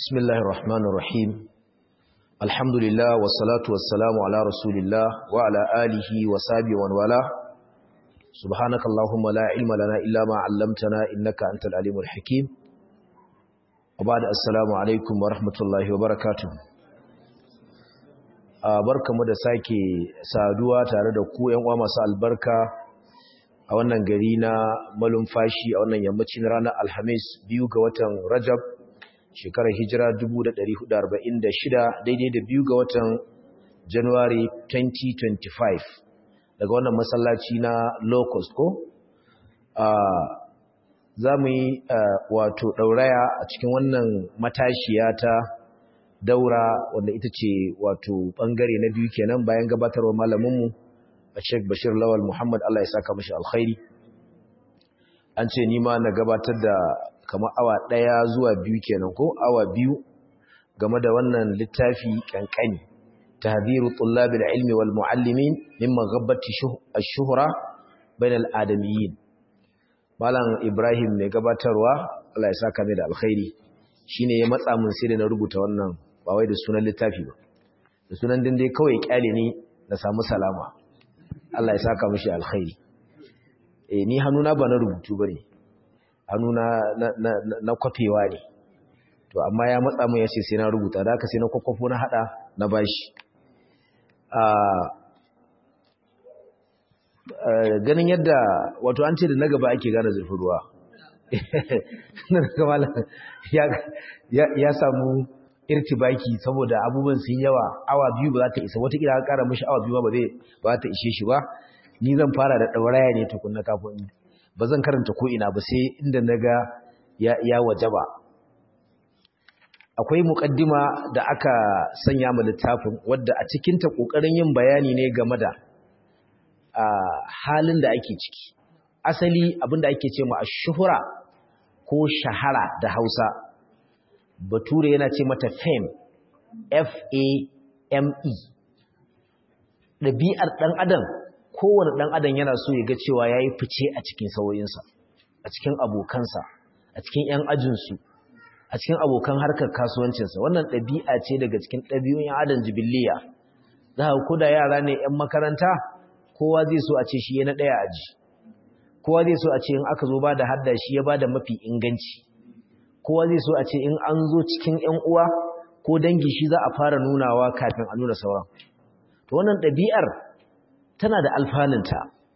بسم الله الرحمن الرحيم الحمد لله والصلاة والسلام على رسول الله وعلى آله وصحبه ومن والاه سبحانك اللهم لا علم لنا إلا ما علمتنا إنك أنت العليم الحكيم وبعد السلام عليكم ورحمة الله وبركاته barkamu da sake saduwa tare da ku ƴan uwa masu albarka a wannan gari na malumfashi a wannan yammacin ranar alhamis biyu ga watan rajab shekarar hijira 1446 daidai da biyu ga watan january 2025 daga wannan masallaci na locust ko za mu yi wato ɗauraya a cikin wannan matashiya ta daura wanda ita ce wato ɓangare na biyu kenan bayan gabatarwa malaminmu a sheik bashir lawal muhammad allah ya saka mashi alkhairi an ce nima na gabatar da kamar awa ɗaya zuwa biyu kenan ko awa biyu game da wannan littafi kankani tahdhiru tullabil ilmi wal muallimin mimma ghabbati ash-shuhra bain al-adamiyyin malam ibrahim mai gabatarwa Allah ya saka mai da alkhairi shine ya matsa mun sai da na rubuta wannan ba wai da sunan littafi ba da sunan din dai kawai kyale ni na samu salama Allah ya saka mishi alkhairi eh ni hannuna ba na rubutu bane hannuna na, na, na, na kwafewa ne to amma ya matsa mun yace sai na rubuta da haka sai na kwakwafo na hada na bashi ganin yadda wato an ce da na gaba ake gane zurfin ruwa ya samu irtibaki saboda abubuwan sun yawa awa biyu ba za ta isa watakila ka kara mashi awa biyu ba zai ba ta ishe shi ba ni zan fara da ɗauraya ne tukunna kafin ba zan karanta ko ina ba sai inda na ga ya waje ba akwai muƙaddima da aka sanya ma littafin wadda a cikinta ƙoƙarin yin bayani ne game da halin da ake ciki asali abinda ake ce ma shuhura ko shahara da hausa bature yana ce mata fame f-a-m-e ɗabi'ar ɗan adam kowane ɗan adam yana so ya ga cewa ya yi fice a cikin sauyinsa a cikin abokansa a cikin 'yan ajinsu a cikin abokan harkar kasuwancinsa wannan ɗabi'a ce daga cikin ɗabi'un 'yan adam jibiliya za a kuda yara ne 'yan makaranta kowa zai so a ce shi ya na ɗaya aji kowa zai so a ce in aka zo ba da hadda shi ya ba da mafi inganci kowa zai so a ce in an zo cikin 'yan uwa ko dangi shi za a fara nunawa kafin a nuna sauran to wannan ɗabi'ar tana da alfanunta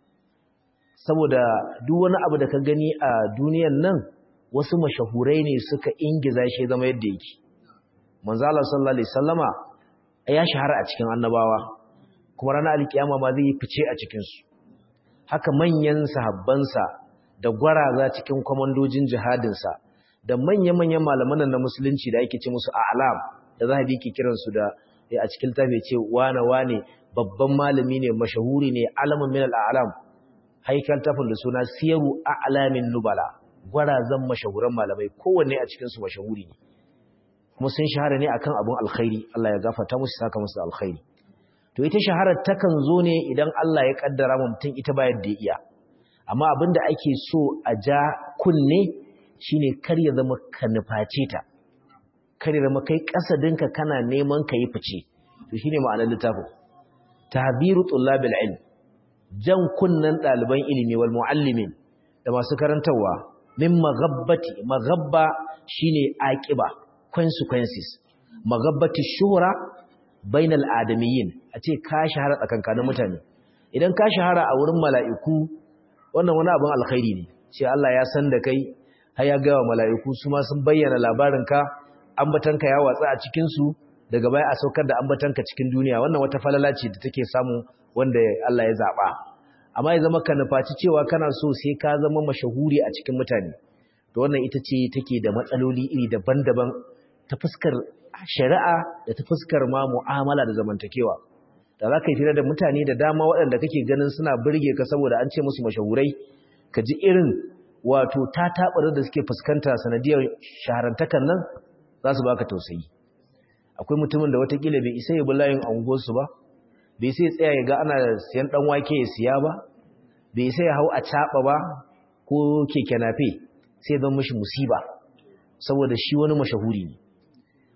saboda duk wani abu da ka gani a duniyan nan wasu mashahurai ne suka ingiza shi zama yadda yake manzala sallallahu alaihi sallama ya shahara a cikin annabawa kuma ranar alkiyama ma zai yi fice a cikinsu haka manyan sahabbansa da gwaraza cikin kwamandojin jihadinsa da manya-manyan malaman na musulunci da ake ce musu a'lam da zahabi ke kiransu da a cikin tafi ce wane wane babban malami ne mashahuri ne alamun min al'alam haikal tafin da suna siyaru a'lamin nubala gwarazan mashahuran malamai kowanne a cikinsu mashahuri ne kuma sun shahara ne akan abun alkhairi Allah ya gafarta musu saka musu alkhairi to ita shaharar takan zo ne idan Allah ya kaddara mutum ita ba yadda ya iya amma abinda ake so a ja kunne shine kar ya zama ka nuface ta kar ya zama kai kasadinka kana neman ka yi fice to shine ma'anar littafin tahbiru tullabil ilm jan kunnan ɗaliban ilimi wal muallimin da masu karantarwa min maghabbati maghabba shine aqiba consequences maghabbati shuhra bainal adamiyyin a ce ka shahara tsakankanin mutane idan ka shahara a wurin mala'iku wannan wani abin alkhairi ne ce Allah ya san da kai har ya ga mala'iku su ma sun bayyana labarinka ambatanka ya watsa a cikin su daga baya a saukar da ambatanka cikin duniya wannan wata falala ce da take samu wanda Allah ya zaba amma ya zama ka nufaci cewa kana so sai ka zama mashahuri a cikin mutane to wannan ita ce take da matsaloli iri daban-daban ta fuskar shari'a da ta fuskar ma mu'amala da zamantakewa da za ka yi fira da mutane da dama waɗanda kake ganin suna birge ka saboda an ce musu mashahurai ka ji irin wato ta taɓarar da suke fuskanta sanadiyar shaharantakan nan za su baka tausayi akwai mutumin da watakila bai isa ya bi layin anguwarsu ba bai sai tsaya ya ga ana siyan ɗan wake ya siya ba bai sai ya hau a caɓa ba ko keke nafe sai zan mashi musiba saboda shi wani mashahuri ne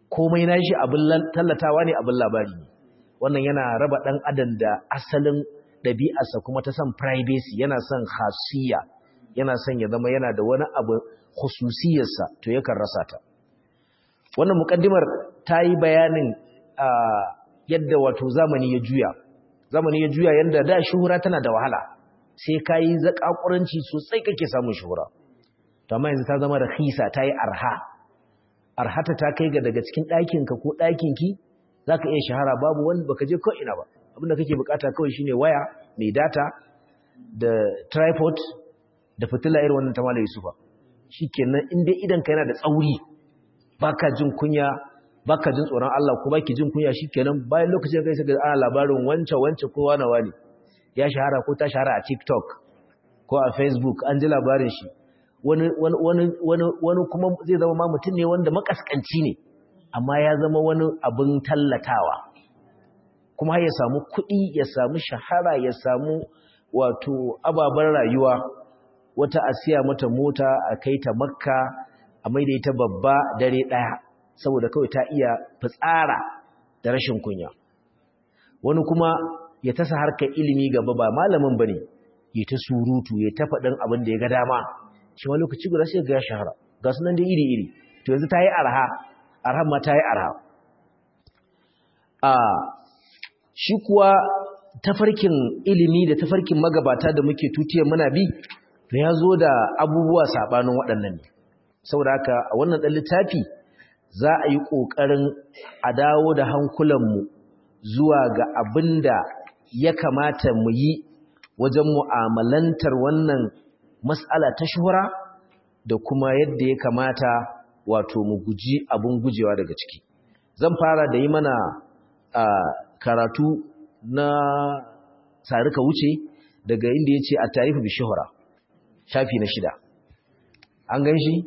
komai nashi abin tallatawa ne abin labari ne wannan yana raba dan adam da asalin ɗabi'arsa kuma ta son privacy yana son khasiyya yana son ya zama yana da wani abu khususiyarsa to yakan rasa ta wannan mukaddimar ta yi bayanin yadda wato zamani ya juya zamani ya juya yadda da shuhura tana da wahala sai ka yi zaƙaƙuranci sosai kake samun shuhura to amma yanzu ta zama da hisa ta yi arha arhata ta kai ga daga cikin ɗakinka ko ɗakinki za ka iya shahara babu wani baka je ko ina ba abinda kake bukata kawai shine waya mai data da tripod da fitila irin wannan ta malai yusufa shikenan in dai idan ka yana da tsauri baka jin kunya baka jin tsoron Allah ko baki jin kunya shikenan bayan lokacin kai sai ana labarin wance wance ko wani wani ya shahara ko ta shahara a TikTok ko a Facebook an ji labarin shi wani wani wani wani kuma zai zama ma mutum ne wanda makaskanci ne amma ya zama wani abin tallatawa kuma ya samu kuɗi ya samu shahara ya samu wato ababen rayuwa wata a siya mata mota a kai ta makka a maida ita babba dare ɗaya saboda kawai ta iya fitsara da rashin kunya wani kuma ya tasa harkar ilimi gaba ba malamin bane ya ta surutu ya ta faɗin abin da ya ga dama shi ma lokaci guda sai ga ya shahara ga sunan da iri iri to yanzu ta yi arha arha ma ta yi arha a shi kuwa tafarkin ilimi da tafarkin magabata da muke tutiyar muna bi ya zo da abubuwa saɓanin waɗannan ne saboda haka a wannan ɗan littafi za a yi ƙoƙarin a dawo da hankulanmu zuwa ga abin da ya kamata mu yi wajen mu'amalantar wannan matsala ta shuhura da kuma yadda ya kamata wato mu guji abin gujewa daga ciki zan fara da yi mana karatu na sarika wuce daga inda ya ce a tarihi bi shuhura shafi na shida an gan shi?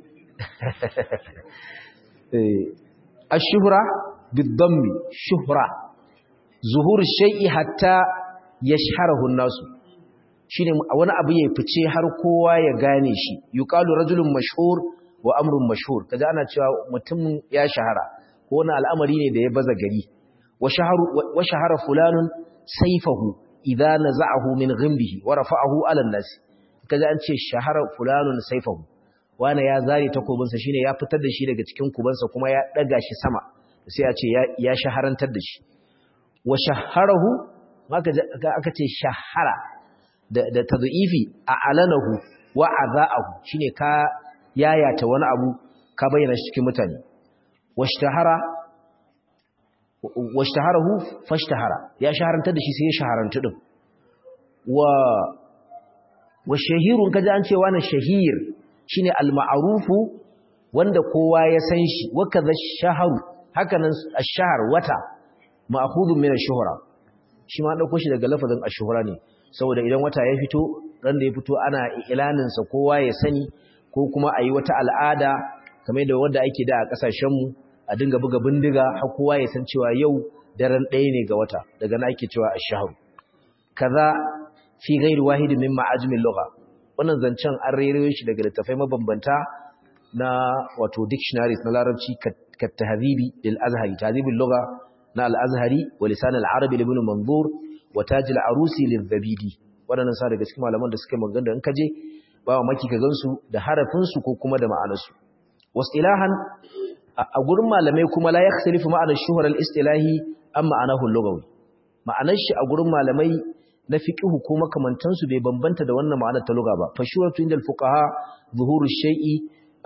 الشهرة بالضم شهرة ظهور الشيء حتى يشهره الناس shine wani abu ya fice har kowa ya gane shi yuqalu rajulun mashhur wa amrun mashhur kaza ana cewa mutum ya shahara ko wani al'amari ne da ya baza gari wa shaharu wa shahara fulanun sayfahu idza naza'ahu min ghimbihi wa rafa'ahu 'ala an-nas kaza an ce shahara fulanun sayfahu wani ya zare takobinsa shine ya fitar da shi daga cikin kubansa kuma ya daga shi sama sai a ce ya shaharantar da shi wa shaharahu aka ce shahara da tadhifi a alanahu wa azaahu shine ka yayata wani abu ka bayyana shi cikin mutane washtahara washtaharahu fashtahara ya shaharantar da shi sai ya shaharantu din wa wa shahirun kaji an ce wani shahir shine al-ma'rufu wanda kowa ya san shi wa kaza shaharu hakanan ash-shahr wata ma'khudun min ash-shuhra shi ma dauko shi daga lafazin ash-shuhra ne saboda idan wata ya fito ran da ya fito ana ilanin sa kowa ya sani ko kuma ayi wata al'ada kamar da wanda ake da a kasashen mu a dinga buga bindiga har kowa ya san cewa yau daren ɗaya ne ga wata daga na ake cewa ash-shahr kaza fi ghairi wahidin min ma'ajmin lugha wannan zancen an rere shi daga littafai mabambanta na wato dictionaries na larabci ka tahzibi lil azhari tahzibul lugha na al azhari wa lisan al arabi ibn manzur wa taj al arusi lil zabidi wadannan sa daga cikin malaman da suka magana in kaje ba wa maki ka gansu da harafin su ko kuma da ma'anar su wasilahan a gurin malamai kuma la yakhtalifu ma'anar shuhur al istilahi amma ma'anahu lugawi ma'anar shi a gurin malamai na fiqhu ko makamantansu bai bambanta da wannan ma'anar ta lugha ba fa shuhratu indal fuqaha zuhuru shay'i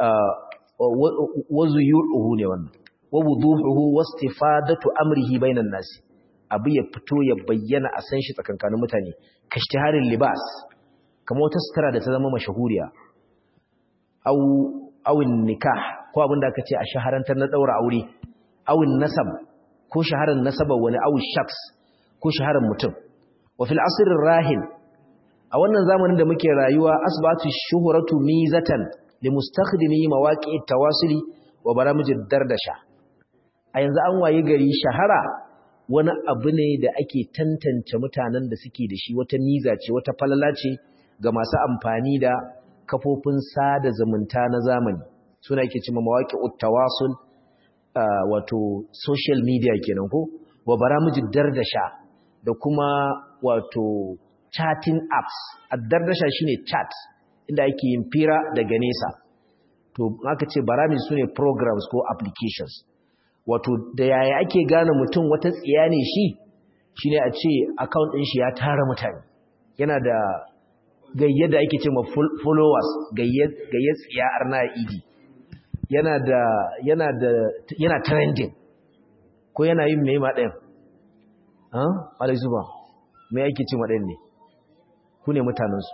wa zuyuhu ne wannan wa wuduhuhu wastifadatu amrihi bainan nas abu ya fito ya bayyana a san shi tsakankanin mutane kashtiharin libas kamar wata sutura da ta zama mashahuriya au awin nikah ko abin da aka ce a shaharantar na daura aure awin nasab ko shaharar nasaba wani awin shaks ko shaharar mutum وفي العصر الراهن a wannan zamanin da muke rayuwa asbatu shuhuratu mizatan limustakhdimi mawaqi'it tawasuli wa baramijid dardasha a yanzu an waye gari shahara wani abu ne da ake tantance mutanen da suke da shi wata miza ce wata falala ce ga masu amfani da kafofin sada zumunta na zamani suna yake cewa mawaqi'ut tawasul wato social media kenan ko wa baramijin dardasha da kuma wato chatting apps addardasha shine chat inda ake yin fira daga nesa to aka ce barami sune programs ko applications wato da yaya ake gane mutum wata tsiya ne shi shine a ce account din shi ya tara mutane yana da gayye da ake ce ma followers gayye gayye tsiya arna idi yana da yana da yana trending ko yana yin mai ma ɗayan ah alai zuba me yake ce ma ɗayan ne ku ne mutanensu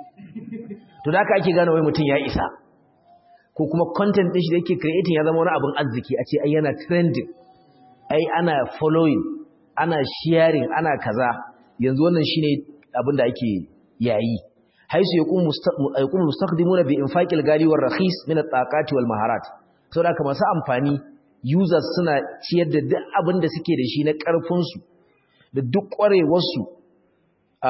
to da aka ake gane wai mutum ya isa ko kuma content din shi da yake creating ya zama wani abin arziki a ce ai yana trending ai ana following ana sharing ana kaza yanzu wannan shine abin da ake yayi haisu yaqum yaqum mustaqdimuna bi infaqil gali war rakhis min at-taqati wal maharat saboda haka masu amfani users suna ciyar da duk abin da suke da shi na karfin su da duk kwarewar su a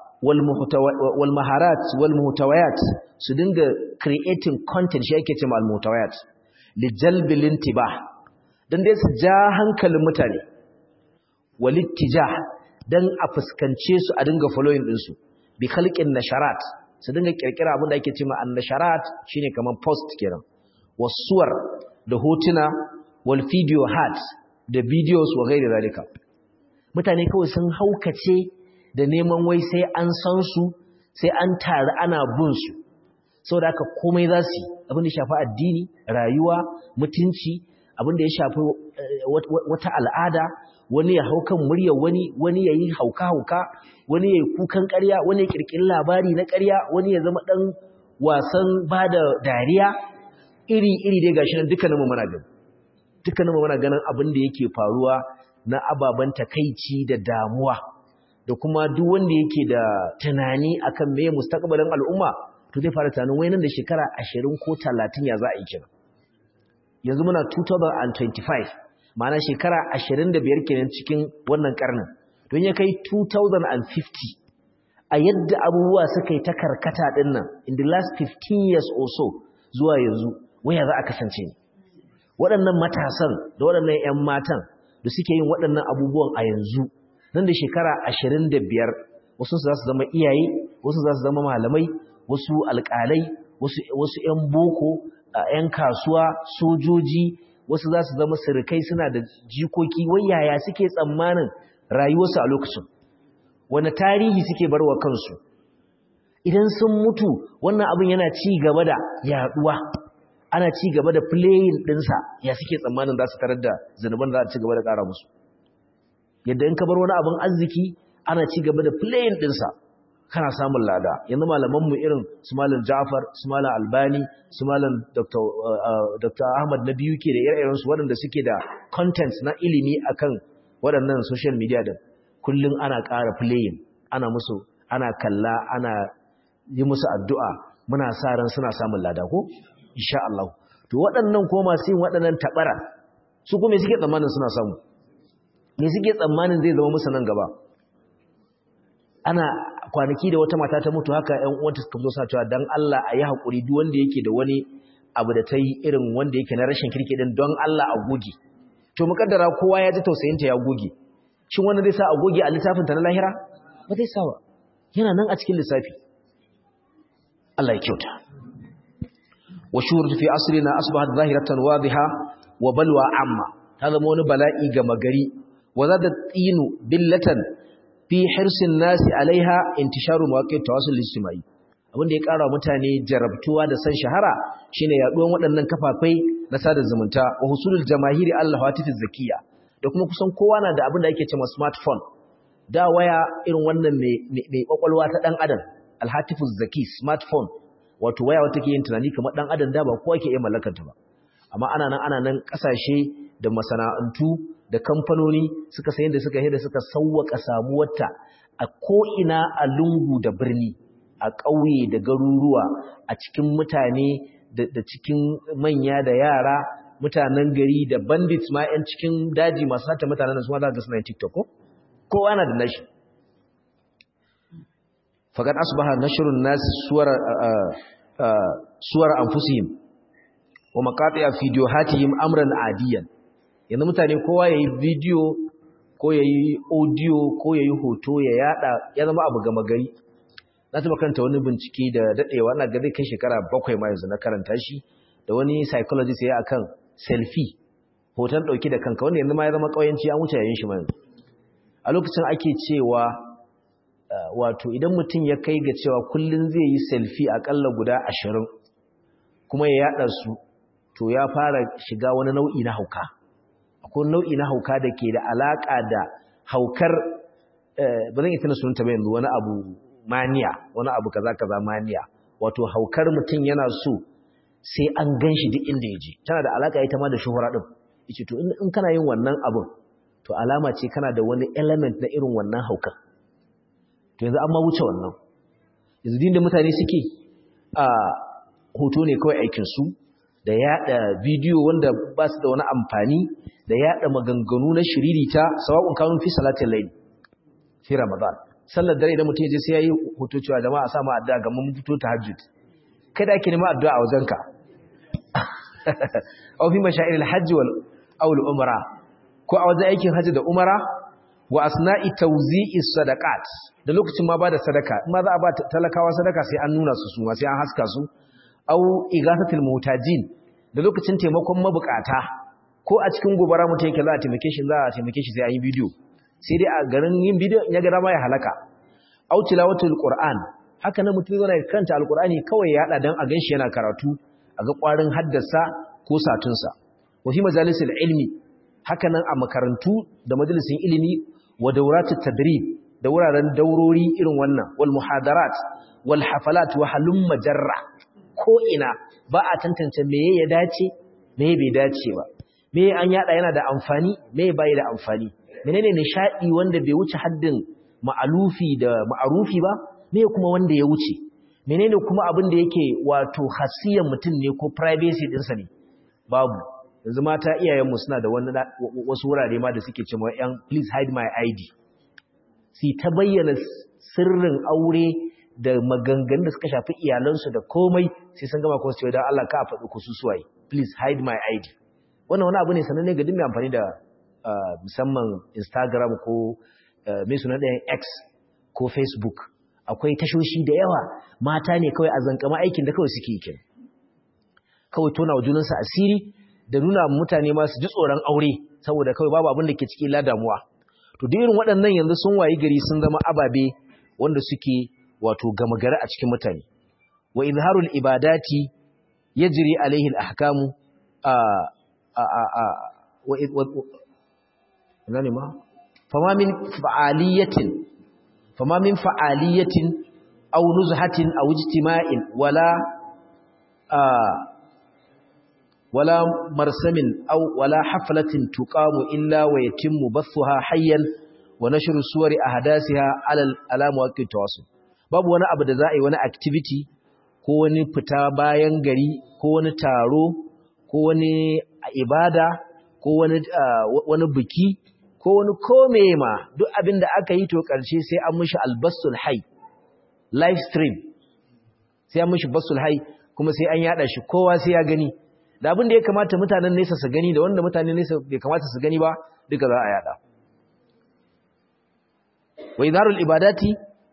wal maharat wal muhtawayat su dinga creating content shi yake cewa al muhtawayat li jalbil intibah dan dai su ja hankalin mutane wal ittijah dan a fuskance su a dinga following din su bi khalqin nasharat su dinga kirkira abin da ake cewa an nasharat shine kaman post kenan wasuwar da hotuna wal video hat da videos wa gairi zalika mutane kawai sun haukace da neman wai sai an san su sai an tare ana bin su saboda haka komai za su abin da ya shafi addini rayuwa mutunci abin da ya shafi wata al'ada wani ya hau kan muryar wani wani ya yi hauka-hauka wani ya yi kukan ƙarya wani ya ƙirƙiri labari na ƙarya wani ya zama ɗan wasan ba da dariya iri-iri dai gashi nan dukkaninmu muna gani dukkaninmu muna ganin abin da yake faruwa na ababen takaici da damuwa da kuma duk wanda yake da tunani akan meye mustaqbalin al'umma to zai fara tunanin wai nan da shekara 20 ko 30 ya za a yi kina yanzu muna 2025 ma'ana shekara 25 kenan cikin wannan karnin don ya kai 2050 a yadda abubuwa suka yi ta karkata din nan in the last 15 years or so zuwa yanzu waya za a kasance ne waɗannan matasan da waɗannan 'yan matan da suke yin waɗannan abubuwan a yanzu nan da shekara ashirin da biyar wasu za su zama iyaye wasu za su zama malamai wasu alƙalai wasu 'yan boko 'yan kasuwa sojoji wasu za su zama sirikai suna da jikoki wai yaya suke tsammanin rayuwarsu a lokacin wani tarihi suke barwa kansu idan sun mutu wannan abin yana ci gaba da yaduwa ana ci gaba da playing ɗinsa ya suke tsammanin za su tarar da zanuban za a ci gaba da ƙara musu yadda in ka bar wani abin arziki ana ci gaba da playing ɗinsa kana samun lada yanzu malamanmu irin su malam Ja'far su malam Albani su malam Dr. Ahmad na biyu ke da ire-irensu waɗanda suke da content na ilimi akan waɗannan social media din kullum ana ƙara playing ana musu ana kalla ana yi musu addu'a muna sa ran suna samun lada ko insha Allah to waɗannan ko masu yin waɗannan tabara su kuma suke tsammanin suna samu me suke tsammanin zai zama musu nan gaba ana kwanaki da wata mata ta mutu haka ƴan uwanta suka zo suna cewa dan Allah a yi hakuri duk wanda yake da wani abu da ta yi irin wanda yake na rashin kirki din don Allah a goge to mukaddara kowa ya ji tausayinta ya goge shin wanda zai sa a goge a littafin ta na lahira ba zai sa ba yana nan a cikin lissafi Allah ya kyauta wa shurut fi asrina asbahat zahiratan wadiha wa balwa amma ta zama wani bala'i ga magari wa zada tsinu billatan fi hirsin nasi alaiha intisharu mawaqit tawassul ijtimai abinda ya kara mutane jarabtuwa da san shahara shine yaduwan waɗannan kafafai na sada zumunta wa husulul jamahiri Allah hatifiz zakiya da kuma kusan kowa na da abin da yake cewa smartphone da waya irin wannan mai kwakwalwa ta dan adam alhatifuz zaki smartphone wato waya wata ke yin tunani kamar dan adam da ba kowa ke iya mallakar ta ba amma ana nan ana nan kasashe da masana'antu da kamfanoni suka sayin da suka da suka sauwaka samuwarta a ko'ina a lungu da birni a ƙauye da garuruwa a cikin mutane da cikin manya da yara mutanen gari da bandits ma 'yan cikin daji masu sata mutanen da su ma za ga suna tiktok ko kowa na da nashi faƙad asbaha nashrun nas suwar suwar anfusihim wa maqati'a videohatihim amran adiyan yanzu mutane kowa yayi bidiyo ko yayi audio ko yayi hoto ya yada ya zama abu gama gari na taba karanta wani bincike da dadewa ina ga zai kai shekara bakwai ma yanzu na karanta shi da wani psychologist ya akan selfie hoton dauki da kanka wanda yanzu ma ya zama kauyanci an wuce yayin shi ma yanzu a lokacin ake cewa wato idan mutum ya kai ga cewa kullun zai yi selfie akalla guda ashirin kuma ya yada su to ya fara shiga wani nau'i na hauka akwai nau'i na hauka da ke da alaka da haukar ba zan yi tana sunanta ba yanzu wani abu maniya wani abu kaza kaza maniya wato haukar mutum yana so sai an gan shi duk inda ya je tana da alaka ita ma da shuhura din yace to in kana yin wannan abun to alama ce kana da wani element na irin wannan haukar to yanzu an ma wuce wannan yanzu din da mutane suke a hoto ne kawai aikin su da yada bidiyo wanda ba su da wani amfani da yada maganganu na shiririta sawa'un kanun fi salatin layl fi ramadan sallar dare idan mutum ya je sai yayi hoto cewa jama'a sa mu addu'a ga mun fito tahajjud kada ake nema addu'a a wajenka aw fi mashairil hajj wal aw al umra ko a wajen aikin hajji da umara wa asna'i tawzi'i sadaqat da lokacin ma bada sadaka in ma za a ba talakawa sadaka sai an nuna su su ma sai an haska su aw igasatil mutajin da lokacin taimakon mabukata ko a cikin gobara mutum yake za a taimake shi za a taimake shi sai an yi bidiyo sai dai a garin yin bidiyo in ya ga dama ya halaka aw tilawatul qur'an haka nan mutum yana karanta alqur'ani kawai ya hada dan a ganshi yana karatu a ga kwarin haddasa ko satunsa wa fi majalisil ilmi haka nan a makarantu da majalisin ilimi wa dauratut tadrib da wuraren daurori irin wannan wal muhadarat wal hafalat wa halum majarra ko ina ba a tantance meye ya dace meye bai dace ba meye an yada yana da amfani meye bai da amfani menene nishadi wanda bai wuce haddin ma'alufi da ma'arufi ba meye kuma wanda ya wuce menene kuma abin da yake wato hasiyan mutum ne ko privacy dinsa ne babu yanzu mata iyayenmu suna da wani wasu wurare ma da suke cewa yan please hide my id si ta bayyana sirrin aure da maganganun da suka shafi iyalansu da komai sai sun gama kuma su ce don Allah ka faɗi ku suwaye please hide my id wannan wani abu ne sananne ga duk mai amfani da musamman instagram ko mai suna ɗayan x ko facebook akwai tashoshi da yawa mata ne kawai a zankama aikin da kawai suke yi kawai tona wa junansa asiri da nuna mutane ma su ji tsoron aure saboda kawai babu abin da ke ciki la damuwa to duk irin waɗannan yanzu sun wayi gari sun zama ababe wanda suke wato gama gari a cikin mutane wa izharul ibadati yajri alaihi al-ahkamu a a a wa nani ma fama min fa'aliyatin fama min fa'aliyatin aw nuzhatin aw ijtima'in wala ولا مرسم أو ولا حفلة تقام إلا ويتم بثها حيا ونشر صور أحداثها على على مواقع التواصل babu wani abu da za a yi wani activity ko wani fita bayan gari ko wani taro ko wani ibada ko wani wani biki ko wani kome ma duk abin da aka yi to karshe sai an mishi albasul hay live stream sai an mishi basul hay kuma sai an yada shi kowa sai ya gani da abin da ya kamata mutanen nesa su gani da wanda mutanen nesa bai kamata su gani ba duka za a yada wa idharul ibadati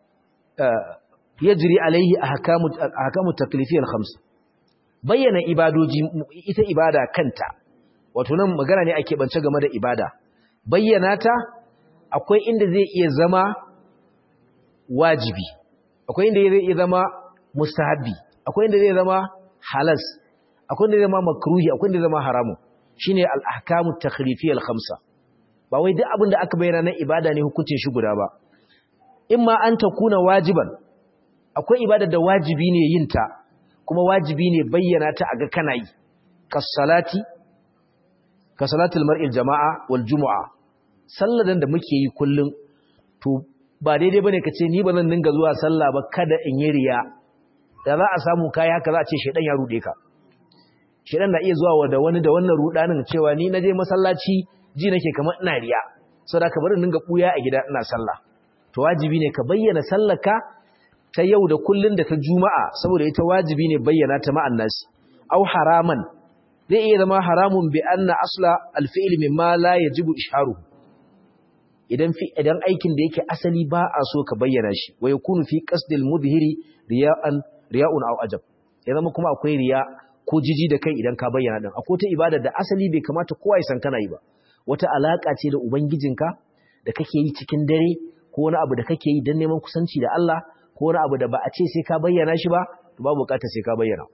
yajri alaihi ahkamu ahkamu taklifiyya al-khams bayyana ibadoji ita ibada kanta wato nan magana ne ake bance game da ibada bayyana ta akwai inda zai iya zama wajibi akwai inda zai iya zama mustahabbi akwai inda zai zama halas akwai da zama makruhi akwai da zama haramu shine al-ahkamu takhlifiyya al-khamsa ba wai duk abin da aka bayyana na ibada ne hukuncin shi guda ba imma an takuna wajiban akwai ibada da wajibi ne yin ta kuma wajibi ne bayyana ta aga kana yi kas-salati ka salatul mar'il jama'a wal jumu'a salladan da muke yi kullum to ba daidai bane kace ni ba zan dinga zuwa sallah ba kada in yi riya da za a samu kai haka za a ce shedan ya rude ka shedan na iya zuwa da wani da wannan rudanin cewa ni naje masallaci ji nake kamar ina riya saboda ka bari dinga buya a gida ina sallah to wajibi ne ka bayyana sallaka ta yau da kullun da ta juma'a saboda ita wajibi ne bayyana ta ma'an nasi au haraman zai iya zama haramun bi anna asla alfi'l mimma la yajibu isharuhu idan fi idan aikin da yake asali ba a so ka bayyana shi wa yakunu fi qasdil mudhhiri riya'an riya'un aw ajab ya zama kuma akwai riya ko jiji da kai idan ka bayyana din akwai ta ibada da asali bai kamata kowa ya san kana yi ba wata alaka ce da ubangijinka da kake yi cikin dare ko wani abu da kake yi don neman kusanci da Allah ko wani abu da ba a ce sai ka bayyana shi ba to babu bukatar sai ka bayyana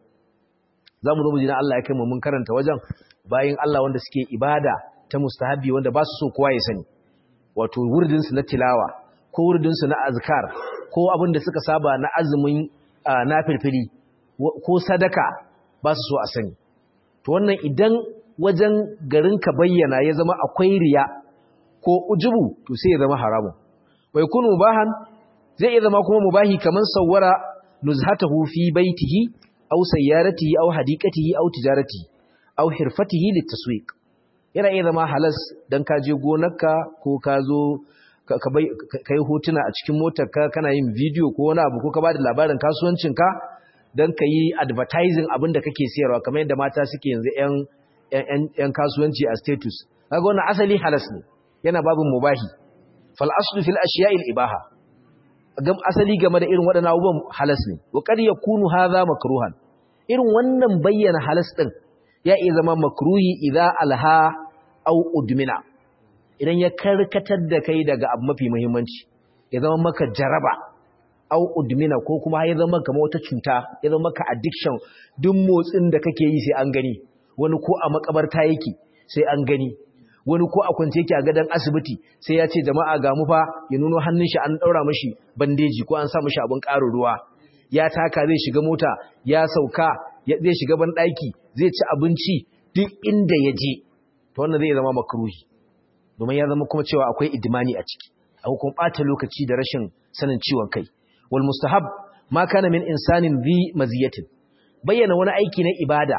za mu zo mu ji na Allah ya kai mu mun karanta wajen bayan Allah wanda suke ibada ta mustahabi wanda ba su so kowa ya sani wato wurdin su na tilawa ko wurdin su na azkar ko abin da suka saba na azumin na firfiri ko sadaka ba su so a sani to wannan idan wajen garin ka bayyana ya zama akwai riya ko ujubu to sai ya zama haramun wai kunu mubahan zai iya zama kuma mubahi kaman sawwara nuzhatahu fi baitihi aw sayyaratihi aw hadiqatihi aw tijaratihi aw hirfatihi litaswiq yana iya zama halas dan ka je gonarka ko ka zo ka kai hotuna a cikin motarka kana yin video ko wani abu ko ka bada labarin kasuwancinka dan ka yi advertising abin da kake siyarwa kamar yadda mata suke yanzu yan yan kasuwanci a status kaga wannan asali halas ne yana babin mubahi fal aslu fil ashiya'il ibaha gam asali game da irin waɗannan abubuwan halas ne wa qad yakunu hadha makruhan irin wannan bayyana halas din ya iya zama makruhi idza alha aw udmina idan ya karkatar da kai daga abu mafi muhimmanci ya zama maka jaraba aw udmina ko kuma ya zama kamar wata cuta ya zama maka addiction duk motsin da kake yi sai an gani wani ko a makabarta yake sai an gani wani ko a kwance yake a gadon asibiti sai ya ce jama'a ga mu fa ya nuno hannun shi an daura mashi bandeji ko an sa mashi abin ƙarin ruwa ya taka zai shiga mota ya sauka zai shiga ban ɗaki zai ci abinci duk inda ya je to wannan zai zama makruhi domin ya zama kuma cewa akwai idmani a ciki akwai kuma ɓata lokaci da rashin sanin ciwon kai wal mustahab ma kana min insanin zi maziyatin bayyana wani aiki na ibada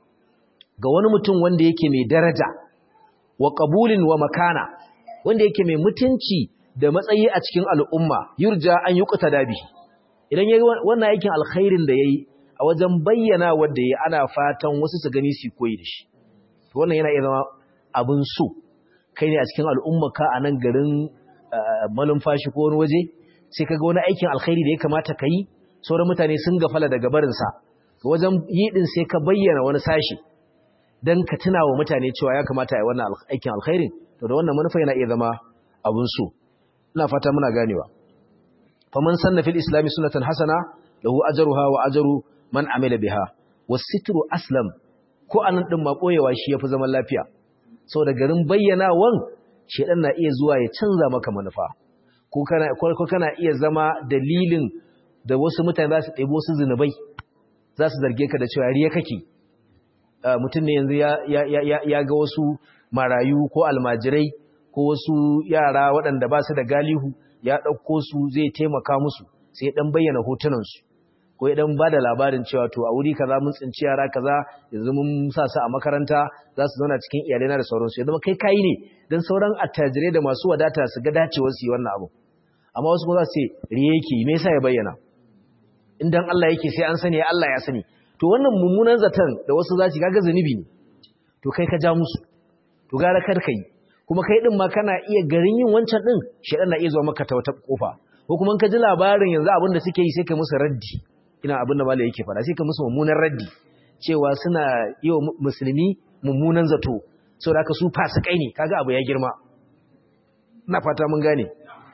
ga wani mutum wanda yake mai daraja wa ƙabulin wa makana wanda yake mai mutunci da matsayi a cikin al'umma yurja an yi kuta dabi idan ya yi wannan aikin alkhairin da ya yi a wajen bayyana wadda ya ana fatan wasu su gani su koyi da shi wannan yana iya zama abin so kai ne a cikin al'umma ka a nan garin malumfashi ko wani waje sai ka ga wani aikin alkhairi da ya kamata ka yi sauran mutane sun gafala daga barinsa wajen yi ɗin sai ka bayyana wani sashi don ka tuna wa mutane cewa ya kamata a yi wannan aikin alkhairin to da wannan manufa yana iya zama abin so ina fata muna ganewa faman sanna fil islami sunnatan hasana lahu ajruha wa ajru man amila biha wasitru aslam ko anan din ma koyewa shi yafi zaman lafiya saboda garin bayyanawan shedan na iya zuwa ya canza maka manufa ko kana ko kana iya zama dalilin da wasu mutane za su ɗebo su zinubai za su zarge ka da cewa riya kake mutum ne yanzu ya ga wasu marayu ko almajirai ko wasu yara waɗanda ba su da galihu ya ɗauko su zai taimaka musu sai ɗan bayyana hotunansu ko ya ɗan ba da labarin cewa to a wuri kaza mun tsinci yara kaza yanzu mun sa su a makaranta za su zauna cikin iyalai na da sauransu ya zama kai kayi ne don sauran attajirai da masu wadata su ga dacewar su yi wannan abu amma wasu kuma za su ce riye yake me yasa ya bayyana in dan Allah yake sai an sani Allah ya sani to wannan mummunan zaton da wasu za su kaga zanubi ne to kai ka ja musu to gara kar kai kuma kai din ma kana iya garin yin wancan din shedan na iya zuwa maka ta wata kofa ko kuma ka ji labarin yanzu abin da suke yi sai ka musu raddi ina abin da malai yake fara sai ka musu mummunan raddi cewa suna yi wa musulmi mummunan zato saboda haka su fasikai ne kaga abu ya girma ina fata mun gane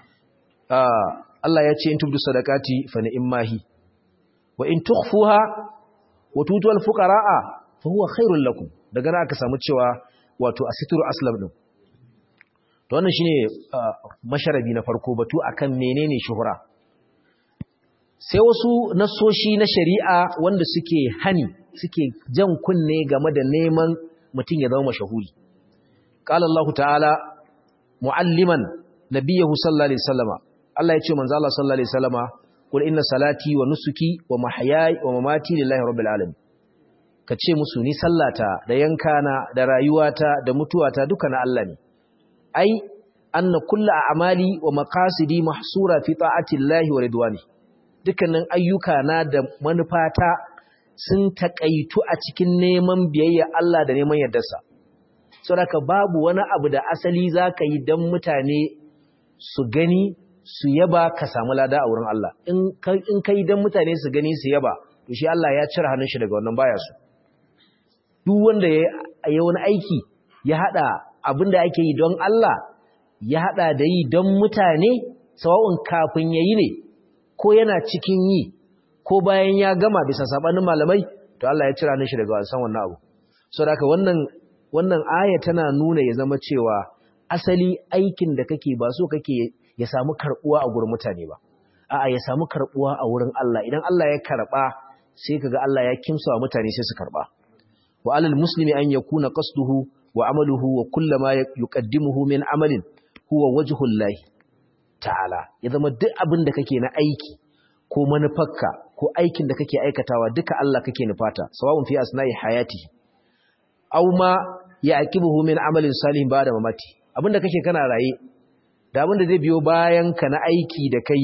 Allah ya ce in tubdu sadaqati fa ni'mahi wa in tukhfuha wa tutuwal fuqara'a fa huwa khairul lakum daga nan aka samu cewa wato asitru aslam din to wannan shine masharabi na farko batu akan menene shuhura sai wasu nasoshi na shari'a wanda suke hani suke jan kunne game da neman mutum ya zama mashahuri qala Allah ta'ala mualliman nabiyahu sallallahu alaihi wasallama Allah ya ce manzo Allah sallallahu alaihi wasallama kul inna salati wa nusuki wa mahyaya wa mamati lillahi rabbil alamin kace musu ni sallata da yankana da rayuwata da mutuwata duka na Allah ne ai anna kullu a'mali wa maqasidi mahsura fi ta'ati llahi wa ridwani dukkanin ayyuka na da manufata sun taƙaitu a cikin neman biyayya Allah da neman yardarsa saboda babu wani abu da asali zaka yi dan mutane su gani su yaba ka samu lada a wurin Allah in kai dan mutane su gani su yaba to shi Allah ya cire hannun shi daga wannan baya su duk wanda ya yi wani aiki ya hada abinda ake yi don Allah ya hada da yi don mutane sawa'un kafin yayi ne ko yana cikin yi ko bayan ya gama bisa sabanin malamai to Allah ya cire hannun shi daga wasan wannan abu saboda haka wannan wannan aya tana nuna ya zama cewa asali aikin da kake ba so kake ya samu karbuwa a gurin mutane ba a'a ya samu karbuwa a wurin Allah idan Allah ya karba sai kaga Allah ya kimsa wa mutane sai su karba wa alal muslimi an yakuna qasduhu wa amaluhu wa kullama yuqaddimuhu min amalin huwa wajhullahi ta'ala ya zama duk abin da kake na aiki ko manufarka ko aikin da kake aikatawa duka Allah kake nufata sawa'un fi asna'i hayati aw ma yaqibuhu min amalin salihin ba'da mamati abinda kake kana raye da abinda zai biyo bayan ka na aiki da kai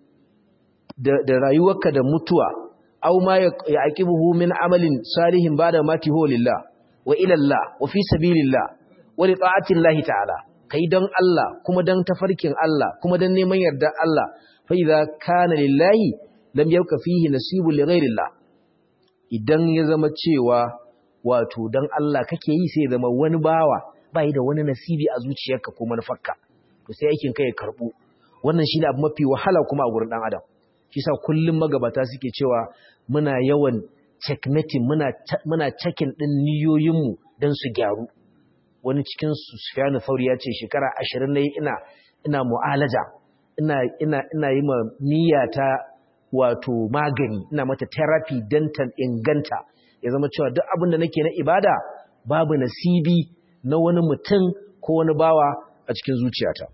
da rayuwarka da mutuwa aw ma yaqibuhu min amalin salihin ba'da mamati huwa lillah wa ila Allah wa fi sabilillah wa li ta'ati Allah ta'ala kai dan Allah kuma dan tafarkin Allah kuma dan neman yarda Allah fa idza kana lillahi lam yabqa fihi nasibun li ghayrillah idan ya zama cewa wato dan Allah kake yi sai zama wani bawa bai da wani nasibi a zuciyarka ko manufarka to sai aikin kai ya karbu wannan shine abu mafi wahala kuma a gurin dan adam shi yasa kullum magabata suke cewa muna yawan checkmating muna muna checking din niyoyinmu dan su gyaru wani cikin su Sufyan Thauri ya ce shekara 20 nayi ina ina mu'alaja ina ina ina yi ma niyyata wato magani ina mata therapy dan ta inganta ya zama cewa duk abin da nake na ibada babu nasibi na wani mutum ko wani bawa a cikin zuciyata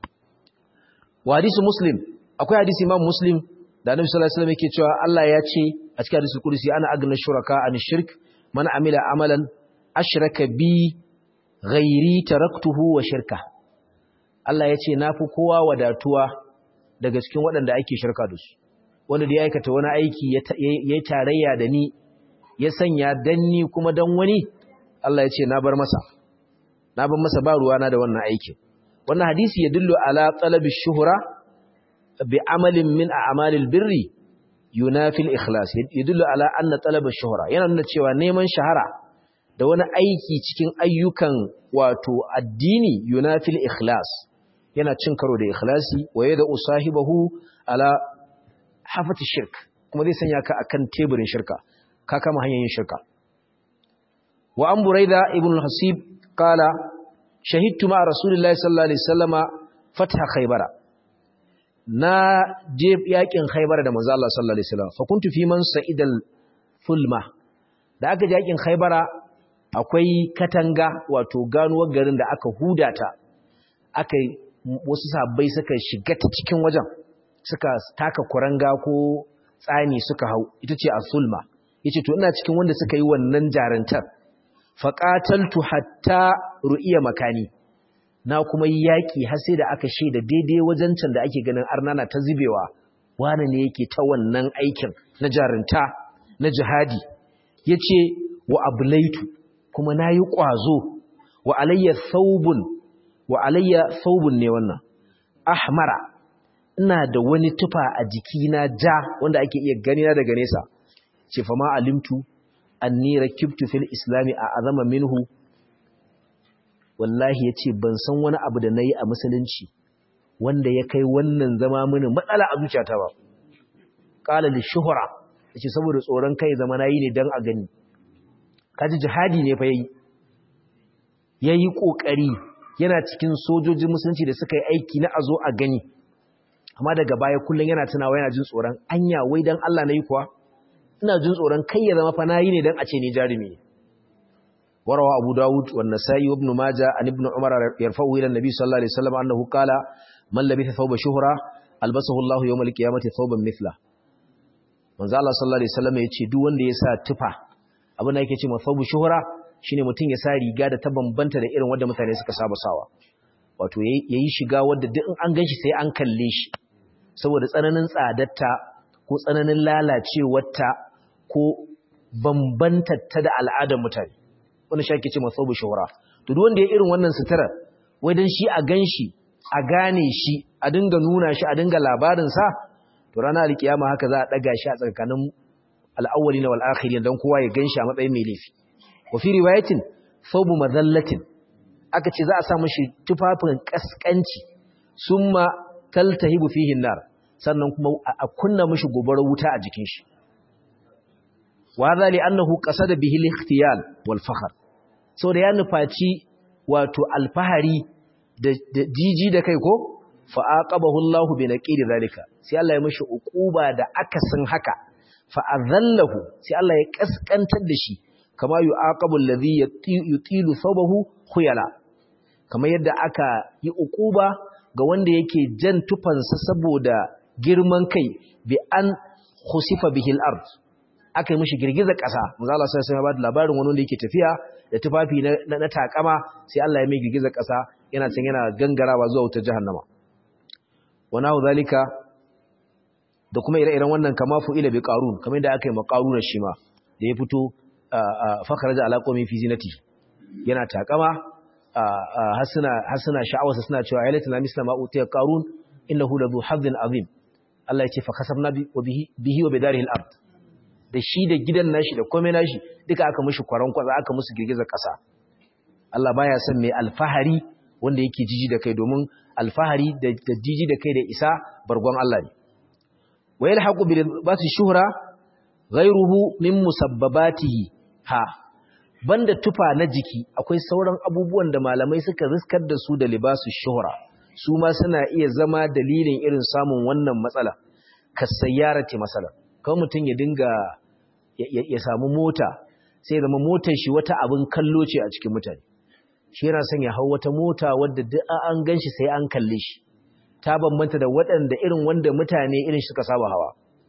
wa hadisi muslim akwai hadisi imam muslim da annabi sallallahu alaihi wasallam yake cewa Allah ya ce a cikin hadisi kursi ana agna shuraka an shirk man amila amalan ashraka bi ghairi taraktuhu wa shirka Allah ya ce nafi kowa wadatuwa daga cikin waɗanda ake shirka da su wanda da ya aikata wani aiki ya tarayya da ni ya sanya dan ni kuma dan wani Allah ya ce na bar masa na bar masa ba ruwana da wannan aikin wannan hadisi ya dillo ala talabi shuhra bi amalin min a'malil birri yunafi al-ikhlas ya dillo ala anna talaba shuhra yana nuna cewa neman shahara da wani aiki cikin ayyukan wato addini yunafi al-ikhlas yana cin karo da ikhlasi wa yada usahibahu ala hafati shirk kuma zai sanya ka akan teburin shirka ka kama hanyar yin shirka wa an buraida ibn al-hasib qala shahidtu ma rasulillahi sallallahu alaihi wasallama fatha khaybara na je yakin khaybara da manzo Allah sallallahu alaihi wasallam fa kuntu fi man sa'idal fulma da aka je yakin khaybara akwai katanga wato ganuwar garin da aka hudata aka wasu sabbai suka shiga ta cikin wajen suka taka kuranga ko tsani suka hau ita ce as-sulma yace to ina cikin wanda suka yi wannan jarantar faqataltu hatta ru'iya makani na kuma yi yaki har sai da aka shaida daidai wajen can da ake ganin arnana ta zubewa wani ne yake ta wannan aikin na jarinta na jihadi yace wa ablaitu kuma nayi kwazo wa alayya thawbun wa alayya thawbun ne wannan ahmara ina da wani tufa a jikina ja wanda ake iya gani na daga nesa ce fa ma alimtu anni rakibtu fil islami a azama minhu wallahi yace ban san wani abu da nayi a musulunci wanda ya kai wannan zama mini matsala a zuciyata ba qala li shuhra yace saboda tsoron kai zama nayi ne dan a gani kaji jihadi ne fa yayi yayi kokari yana cikin sojojin musulunci da suka yi aiki na azo a gani amma daga baya kullun yana tunawa yana jin tsoron anya wai dan Allah nayi kuwa ina jin tsoron kai ya zama fa nayi ne dan a ce ni jarumi ne وروى أبو داود والنسائي وابن ماجة عن ابن عمر يرفعه إلى النبي صلى الله عليه وسلم أنه قال من لبث ثوب شهرة ألبسه الله يوم القيامة ثوبا مثله من زال صلى الله عليه وسلم يتشي دون دي يسا تفا abin da yake ce ma thawbu shuhra shine mutum ya sa riga da ta bambanta da irin wanda mutane suka saba sawa wato yayi shiga wanda duk in an ganshi sai an kalle shi saboda tsananin tsadarta ko tsananin lalacewarta ko bambantar ta da al'adar mutane wani shi ake ce masu shuhura to duk wanda ya irin wannan sutura wai dan shi a ganshi a gane shi a dinga nuna shi a dinga labarin sa to ranar alkiyama haka za a daga shi a tsakanin al'awwalina wal akhirin dan kowa ya ganshi a matsayin mai laifi wa fi riwayatin thawbu madallatin aka ce za a sa mashi tufafin kaskanci summa taltahibu fihi nar sannan kuma a kunna mashi gobarar wuta a jikin shi wa hadha li annahu qasada bihi al-ikhtiyal wal fakhr so da ya nufaci wato alfahari da jiji da kai ko fa aqabahu Allah bi naqid zalika sai Allah ya mashi uquba da akasin haka fa azallahu sai Allah ya kaskantar da shi kama yu'aqabu alladhi yutilu thawbahu khuyala kamar yadda aka yi uquba ga wanda yake jan tufansa saboda girman kai bi an khusifa bihi al-ard aka yi mishi girgiza ƙasa manzo Allah sai ya bada labarin wani wanda yake tafiya da tufafi na, na, takama sai Allah ya mai girgiza ƙasa yana can yana gangarawa zuwa wutar jahannama wa nahu zalika da kuma ire-iren wannan kama fu'ila bi qarun kamar yadda aka yi maqaruna shi ma da ya fito fakharaja ala qawmi fi zinati yana takama har suna sha'awarsa suna cewa ya latina misla ma utiya qarun innahu ladhu hadhin azim Allah ya ce fa kasabna bihi wa bidarihi al-ard da shi da gidan nashi da komai nashi duka aka mishi kwaran kwaza aka musu girgizar kasa Allah baya son mai alfahari wanda yake jiji da kai domin alfahari da jiji da kai da isa bargon Allah ne wa yalhaqu bi basi shuhra ghayruhu min musabbabatihi ha banda tufa na jiki akwai sauran abubuwan da malamai suka riskar da su da libasu shuhra su ma suna iya zama dalilin irin samun wannan matsala kasayyarati masala kawai mutum ya dinga ya samu mota sai zama motar shi wata abin kallo ce a cikin mutane shi yana son ya hau wata mota wadda duk an gan shi sai an kalle shi ta bambanta da waɗanda irin wanda mutane irin suka saba hawa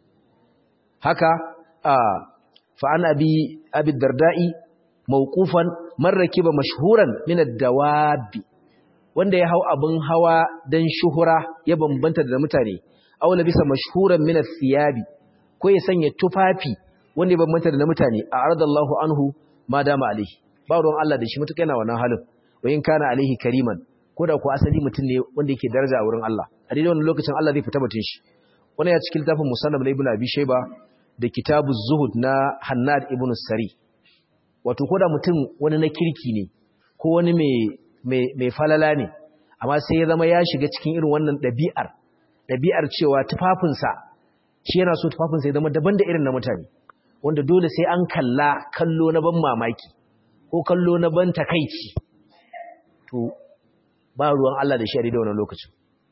haka a fa'an abi abi darda'i mawqufan man rakiba mashhuran min ad-dawabi wanda ya hau abin hawa dan shuhura ya bambanta da mutane aw labisa mashhuran min ath-thiyabi ko ya sanya tufafi wanda ya bambanta da mutane a aradallahu anhu ma dama alaihi ba ruwan Allah da shi mutuka yana wannan halin wa in kana alaihi kariman ko da ku asali mutum ne wanda yake daraja a wurin Allah a daidai wannan lokacin Allah zai fita mutun shi wannan ya cikin littafin musannab na ibnu abi shayba da kitabu zuhud na hannad ibnu sari wato ko da mutum wani na kirki ne ko wani mai mai falala ne amma sai ya zama ya shiga cikin irin wannan ɗabi'ar ɗabi'ar cewa tufafinsa shi yana so tufafinsa ya zama daban da irin na mutane wanda dole sai an kalla kallo na ban mamaki ko kallo na ban takaici to ba ruwan Allah da shi a da wannan lokacin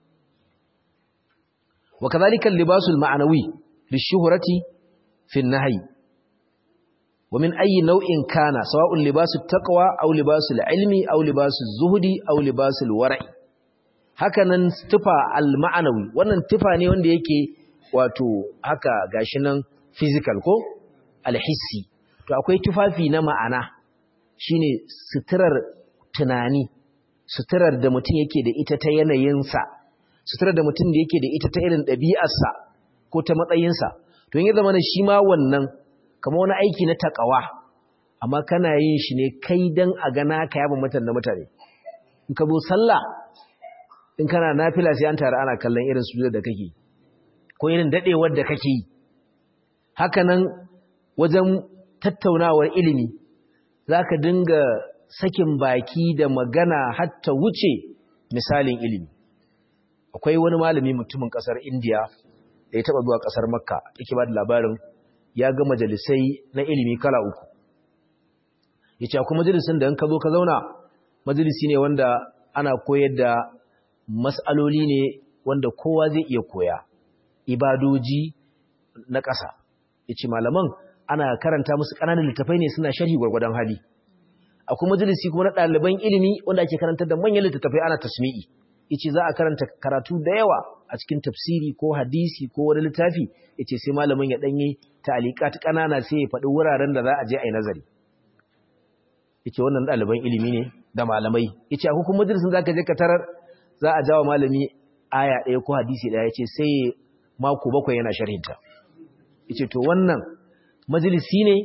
wa kadhalika al-libasul ma'nawi lishuhrati fi an-nahy wa min ayyi naw'in kana sawa'un libasut taqwa aw libasul ilmi aw libasul zuhdi aw libasul wara'i hakanan tufa al-ma'nawi wannan tufa ne wanda yake wato haka gashi nan physical ko al-hissi to akwai tufafi na ma'ana shine suturar tunani suturar da mutum yake da ita ta yanayinsa suturar da mutum da yake da ita ta irin ɗabi'arsa ko ta matsayinsa to yin zama shi ma wannan kama wani aiki na takawa amma kana yin shi ne kai don a gana ka yaba mutan na mutane in ka zo sallah in kana nafila sai an tare ana kallon irin sujudar da kake ko irin dadewar da kake yi haka nan wajen tattaunawar ilimi zaka dinga sakin baki da magana hatta wuce misalin ilimi akwai wani malami mutumin kasar India da ya taba zuwa kasar Makka yake ba da labarin ya ga majalisai na ilimi kala uku yace akwai majalisin da in ka zo ka zauna majalisi ne wanda ana koyar da mas'aloli ne wanda kowa zai iya koya ibadoji na ƙasa yace malaman ana karanta musu ƙananan littafai ne suna sharhi gwargwadon hali akwai majalisi kuma na ɗaliban ilimi wanda ake karantar da manyan littattafai ana tasmi'i yace za a karanta karatu da yawa a cikin tafsiri ko hadisi ko wani littafi yace sai malamin ya danye ta'liqat kanana sai ya faɗi wuraren da za a je a yi nazari yace wannan ɗaliban ilimi ne da malamai yace akwai kuma majalisin zaka je ka tarar za a jawo malami aya ɗaya ko hadisi ɗaya yace sai mako bakwai yana sharhinta yace to wannan majalisi ne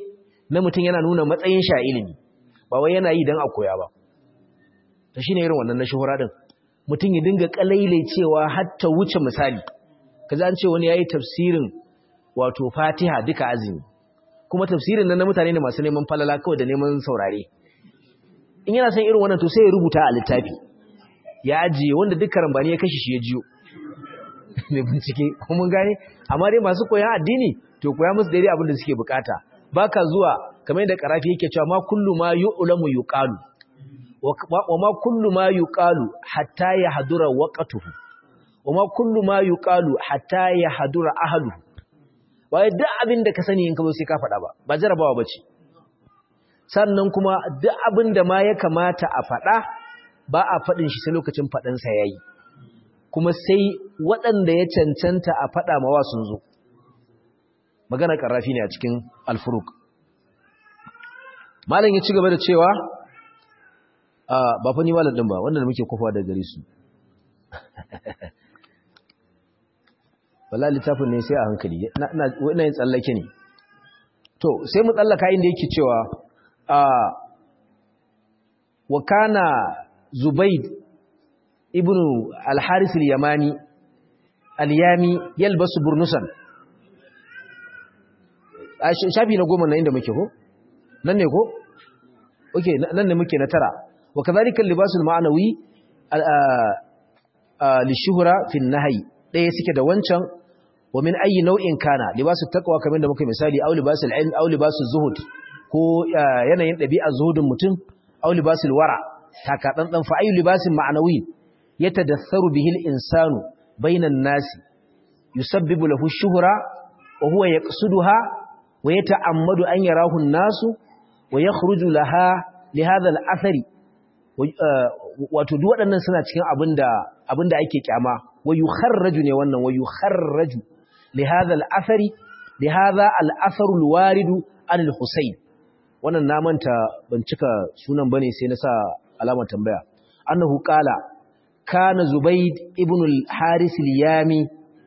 na mutum yana nuna matsayin sha ilimi ba wai yana yi don a koya ba ta shine irin wannan na shuhura din mutum ya dinga kalailai cewa har ta wuce misali kaza an ce wani yayi tafsirin wato Fatiha duka azumi kuma tafsirin nan na mutane ne masu neman falala kawai da neman saurare in yana son irin wannan to sai ya rubuta a littafi ya ajiye wanda duk karambani ya kashi shi ya jiyo mai bincike kuma gane amma dai masu koyan addini to koya musu daidai abin da suke bukata baka zuwa kamar yadda karafi yake cewa ma kullu ma yu'lamu yuqalu wa ma kullu ma yuqalu hatta yahdura waqtuhu wa ma kullu ma yuqalu hatta yahdura ahluhu wai duk abin da ka sani in ka zo sai ka faɗa ba ba jarabawa bace sannan kuma duk abin da ma ya kamata a faɗa ba a faɗin shi sai lokacin faɗansa yayi kuma sai waɗanda ya cancanta a faɗa mawa sun zo magana ƙarrafi ne a cikin alfuruk malam ya ci gaba da cewa ba fa ni malam ɗin ba wanda muke kofa da gare su wala littafin ne sai a hankali ina yin tsallake ne to sai mu tsallaka inda yake cewa wa kana zubaid ibnu al-haris al-yamani al-yami yalbasu burnusan shafi na goma na inda muke ko nan ne ko okay nan ne muke na tara wa kadhalika al-libas al-ma'nawi lishuhra fi an-nahy daya suke da wancan wa min ayi nau'in kana libasu taqwa kamar da muka misali aw libasul ilm aw libasul zuhud ko yanayin dabi'ar zuhudin mutum aw libasul wara taka dan fa ayu libasin ma'nawi yatadassaru bihi al-insanu bainan nasi yusabbibu lahu ash-shuhra wa huwa yaqsuduha wa yata'ammadu an yarahu an-nasu wa yakhruju laha li hadha al-athari wato duk waɗannan suna cikin abinda abinda ake kyama wa yukharraju ne wannan wa yukharraju li hadha al-athari li hadha al-atharu al-waridu an al-husayn wannan na manta ban cika sunan bane sai na sa alamar tambaya annahu qala kana zubayd ibn al-haris al-yami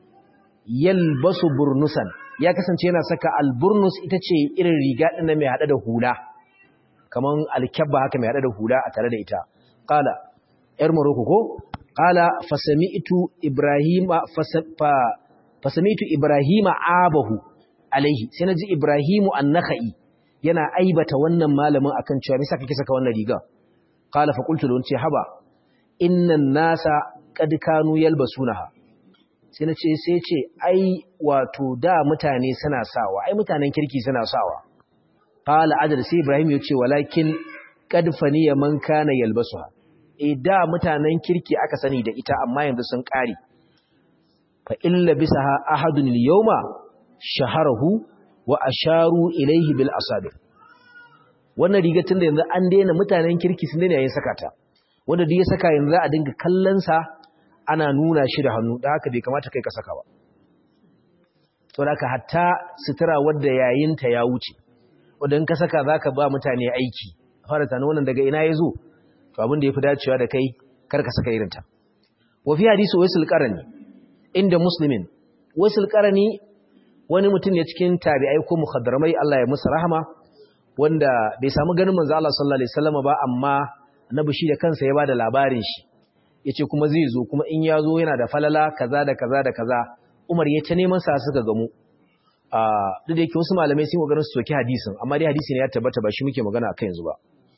yalbasu burnusan ya kasance yana saka al-burnus ita ce irin riga din mai hada da hula kaman al-kabba haka mai hada da hula a tare da ita qala yar maroko ko qala fasami'tu ibrahima fasami'tu ibrahima abahu alaihi sai naji ibrahimu an-nakhai yana aibata wannan malamin akan cewa me saka kike saka wannan riga qala fa qultu lahu ce haba innan nasa qad kanu yalbasunaha sai nace sai ce ai wato da mutane suna sawa ai mutanen kirki suna sawa qala ajal sai ibrahim ya ce walakin qad faniya man kana yalbasuha eh da mutanen kirki aka sani da ita amma yanzu sun kare fa illa bisaha ahadun al-yawma shaharahu wa asharu ilaihi bil asabir wannan rigar tunda yanzu an daina mutanen kirki sun daina yin sakata wanda duk ya saka yanzu a dinga kallon sa ana nuna shi da hannu da haka bai kamata kai ka saka ba to haka hatta sutura wanda yayin ta ya wuce wanda in ka saka zaka ba mutane aiki fara tana wannan daga ina yazo to abin da yafi dacewa da kai kar ka saka irin ta wa fi hadisi waisul qarani inda muslimin waisul qarani wani mutum ne cikin tabi'ai ko mukhaddaramai Allah ya musu rahama wanda bai samu ganin manzo Allah sallallahu alaihi wasallam ba amma annabi shi da kansa ya bada labarin shi yace kuma zai zo kuma in ya zo yana da falala kaza da kaza da kaza Umar ya ta neman sa suka gamu ah duk da yake wasu malamai sun kokarin su soki hadisin amma dai hadisi ne ya tabbata ba shi muke magana akan yanzu ba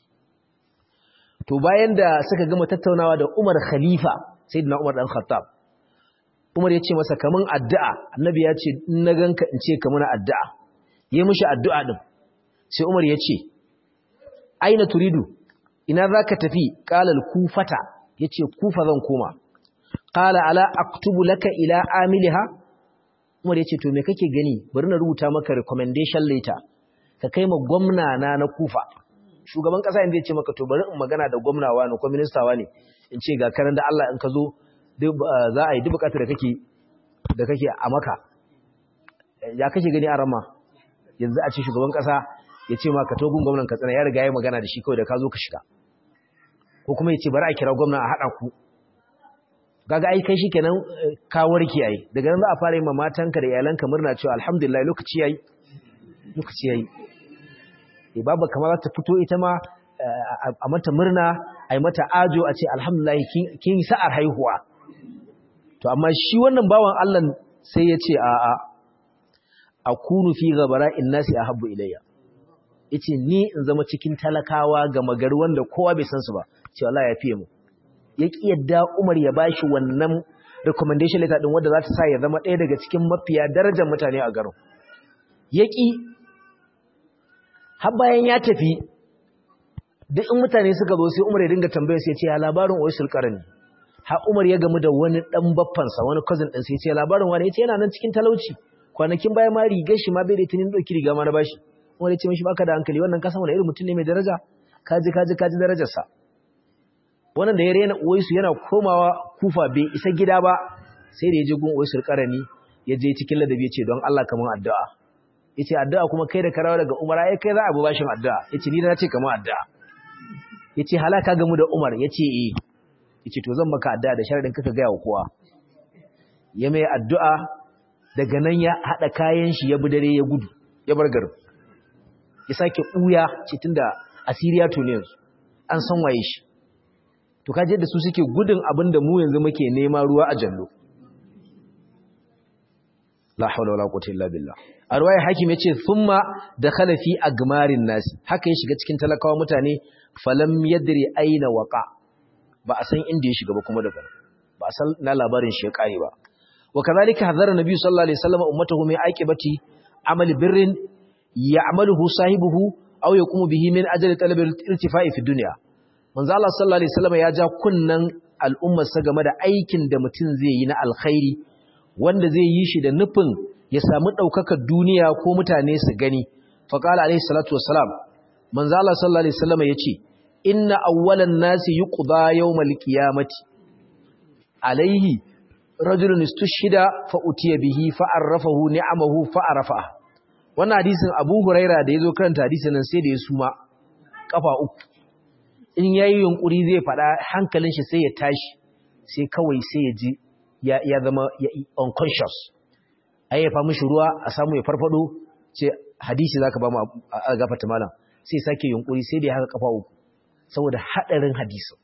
to bayan da suka gama tattaunawa da Umar khalifa sayyidina Umar dan Khattab Umar ya ce masa kamun addu'a, annabi ya ce, na ganka in ce kamun addu'a, ya mushi addu'a ɗin, sai Umar ya ce, Aina turidu, ina za ka tafi ƙalal kufata, ya ce, kufa zan koma, ƙala ala aktubu laka ila amiliha, Umar ya ce, to me kake gani, bari na rubuta maka recommendation letter, ka kai ma gwamna na na kufa. Shugaban ƙasa yanzu ya ce maka, to bari in magana da gwamnawa ne ko ministawa ne, in ce ga karan da Allah in ka zo za a yi duk bukatar da kake da kake a maka ya kake gani a rama yanzu a ce shugaban kasa ya ce maka togun gwamnan katsina ya riga ya magana da shi kawai da ka zo ka shiga ko kuma ya ce bari a kira gwamna a haɗa ku gaga ai kai shikenan ka warke yayi daga nan za a fara yi ma matanka da iyalanka murna cewa alhamdulillah lokaci yayi lokaci yayi eh baba kamar za ta fito ita ma a mata murna a yi mata ajo a ce alhamdulillah kin sa'ar haihuwa to amma shi wannan bawan Allah sai ya ce a a akunu fi ghabara innasi ahabbu ilayya yace ni in zama cikin talakawa ga magari wanda kowa bai san su ba ce wallahi ya fiye mu ya ki yadda Umar ya bashi wannan recommendation letter din wanda za ta sa ya zama ɗaya daga cikin mafiya darajar mutane a garin ya ki har bayan ya tafi duk in mutane suka zo sai Umar ya dinga tambayar sai ya ce ya labarin Uwaisul Qarni har Umar ya gamu da wani dan baffansa wani cousin din sai ya ce labarin wani yace yana nan cikin talauci kwanakin baya ma rigar shi ma bai da tunin doki riga ma na bashi Umar ya ce mishi baka da hankali wannan kasan wani irin mutum ne mai daraja kaji kaji kaji darajar sa wannan da ya rena Uwaisu yana komawa Kufa bai isa gida ba sai da ya je gun Uwaisul Qarni ya je cikin ladabi ya ce don Allah kaman addu'a yace addu'a kuma kai da karawa daga Umar ai kai za a bi bashin addu'a yace ni na ce kaman addu'a yace halaka gamu da Umar yace eh yace to zan maka addu'a da sharadin kaka ga yawa kowa ya mai addu'a daga nan ya hada kayan shi ya bi dare ya gudu ya bar garin ya sake buya ce tunda asiriya to ne yanzu an san waye shi to kaje da su suke gudun abinda mu yanzu muke nema ruwa a jallo la hawla wala quwwata illa billah a ruwaya hakim yace thumma dakhala fi agmarin nas haka ya shiga cikin talakawa mutane falam yadri aina waqa ba a san inda ya shiga ba kuma daga ba a san na labarin shi ya kare ba wa kadhalika hadara nabi sallallahu alaihi wasallam ummatahu min aqibati amali birrin ya'maluhu sahibuhu aw yaqumu bihi min ajli talab al-irtifa'i fi dunya manzo Allah sallallahu alaihi wasallam ya ja kunnan al'ummar sa game da aikin da mutum zai yi na alkhairi wanda zai yi shi da nufin ya samu daukakar duniya ko mutane su gani fa qala alaihi salatu wassalam manzo Allah sallallahu alaihi wasallam yace inna awwalan nasi yuqda yawmal qiyamati alaihi rajulun istushhida fa utiya bihi fa arrafahu ni'amahu fa arafa wannan hadisin Abu Huraira da yazo karanta hadisin nan sai da ya suma kafa uku in yayi yunkuri zai fada hankalin shi sai ya tashi sai kawai sai ya ji ya ya zama unconscious ayyafa mishi ruwa a samu ya farfado ce hadisi zaka ba mu a gafata malam sai sake yunkuri sai da ya haka kafa uku saboda hadarin hadisin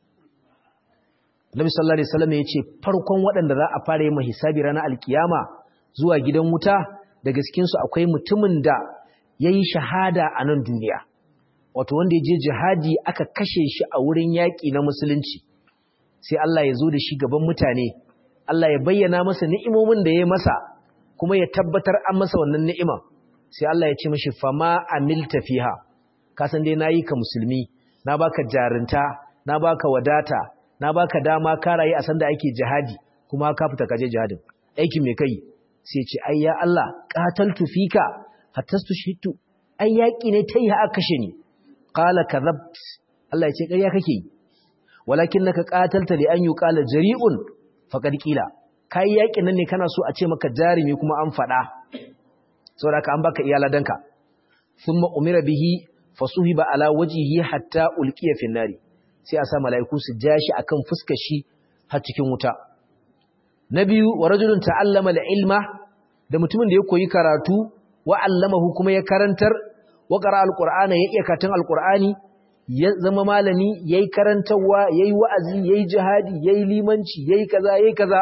Nabi sallallahu alaihi wasallam yace farkon waɗanda za a fara yi hisabi ranar alkiyama zuwa gidan wuta daga cikin su akwai mutumin da yayi shahada a nan duniya wato wanda ya je jihadi aka kashe shi a wurin yaƙi na musulunci sai Allah ya zo da shi gaban mutane Allah ya bayyana masa ni'imomin da ya masa kuma ya tabbatar an masa wannan ni'ima sai Allah ya ce mishi fama amilta fiha ka san dai nayi ka musulmi na baka jarinta na baka wadata na baka dama ka rayu a sanda ake jihadi kuma ka fita kaje jihadin aikin me kai sai ce ai ya Allah qataltu fika hattastu shitu ai yaki ne tai ha kashe ni qala kadhabt Allah ya ce ƙarya kake yi walakinnaka qatalta li an yuqala jari'un faqad qila kai yakin nan ne kana so a ce maka jarimi kuma an fada saboda ka an baka iyaladanka thumma umira bihi fasuhiba ala wajhihi hatta ulqiya fi nari sai a sa mala'iku su ja shi akan fuskar shi har cikin wuta na biyu wa rajulun ta'allama al-ilma da mutumin da ya koyi karatu wa allamahu kuma ya karantar wa qara al-qur'ana ya iya karatun al-qur'ani ya zama malami yayi karantawa yayi wa'azi yayi jihadi yayi limanci yayi kaza yayi kaza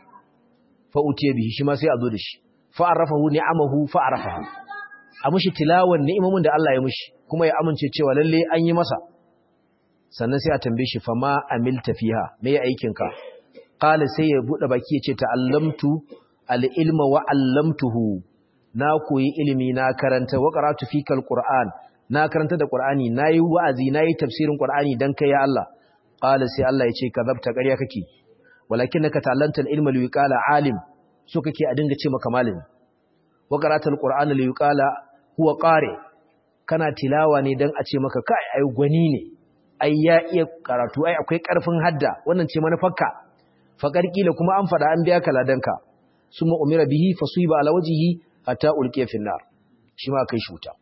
fa utiya bihi shi ma sai a zo da shi fa arafahu ni'amahu fa arafahu a mushi tilawan ni'imomin da Allah ya mushi kuma ya amince cewa lalle an yi masa sannan sai a tambaye shi fa ma amilta fiha me ya aikin ka qala sai ya bude baki ya ce ta'allamtu al-ilma wa 'allamtuhu na koyi ilimi na karanta wa qara'tu fika al-qur'an na karanta da qur'ani nayi wa'azi nayi tafsirin qur'ani dan kai ya Allah qala sai Allah ya ce kadhabta ƙarya kake walakinaka ta'allanta al-ilma li yuqala 'alim so kake a dinga ce maka malami wa qara'tu al-qur'ana li yuqala huwa qari kana tilawa ne dan a ce maka kai ai gwani ne ai ya iya karatu ai akwai karfin hadda wannan ce manufarka faqar kila kuma an fada an biya ka ladanka summa umira bihi fasuiba ala wajhihi hatta ulqiya fi nar shi ma kai shuta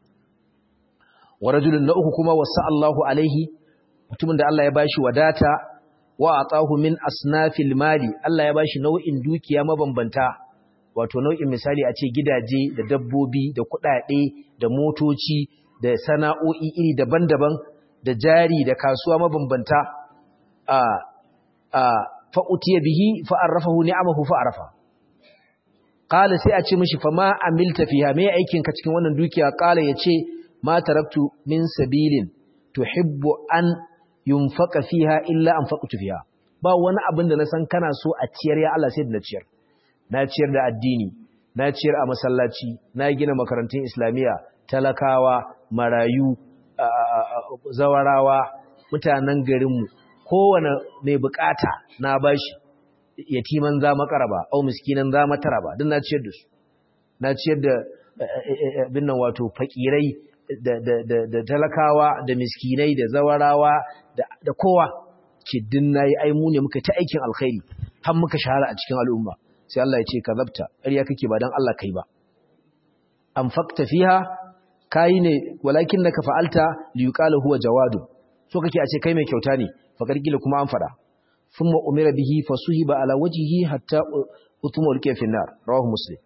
wa rajulun na uku kuma wasa Allahu alaihi mutumin da Allah ya bashi wadata wa atahu min asnafil mali Allah ya bashi nau'in dukiya mabambanta wato nau'in misali a ce gidaje da dabbobi da kuɗaɗe da motoci da sana'o'i iri daban-daban da jari da kasuwa mabambanta a a fa'utiya bihi fa'arrafahu ni'amahu fa'arafa qala sai a ce mishi fa ma amilta fiha me aikin ka cikin wannan dukiya qala yace ma taraktu min sabilin tuhibbu an yunfaqa fiha illa anfaqtu fiha ba wani abin da na san kana so a ciyar ya Allah sai da na ciyar na ciyar da addini na ciyar a masallaci na gina makarantun islamiyya talakawa marayu zawarawa mutanen garinmu kowane mai bukata na bashi yatiman za makaraba au miskinan za mataraba duk na ciyar da su na ciyar da binnan wato fakirai da talakawa da miskinai da zawarawa da kowa ce din nayi ai mu ne muka ta aikin alkhairi har muka shahara a cikin al'umma sai Allah ya ce kazabta ƙarya kake ba dan Allah kai ba anfaqta fiha kai ne walakin naka fa'alta li yuqala huwa jawadu so kake a ce kai mai kyauta ne fa karkila kuma an fada thumma umira bihi fasuhiba ala wajhihi hatta utuma ulqiya fi nar rawahu muslim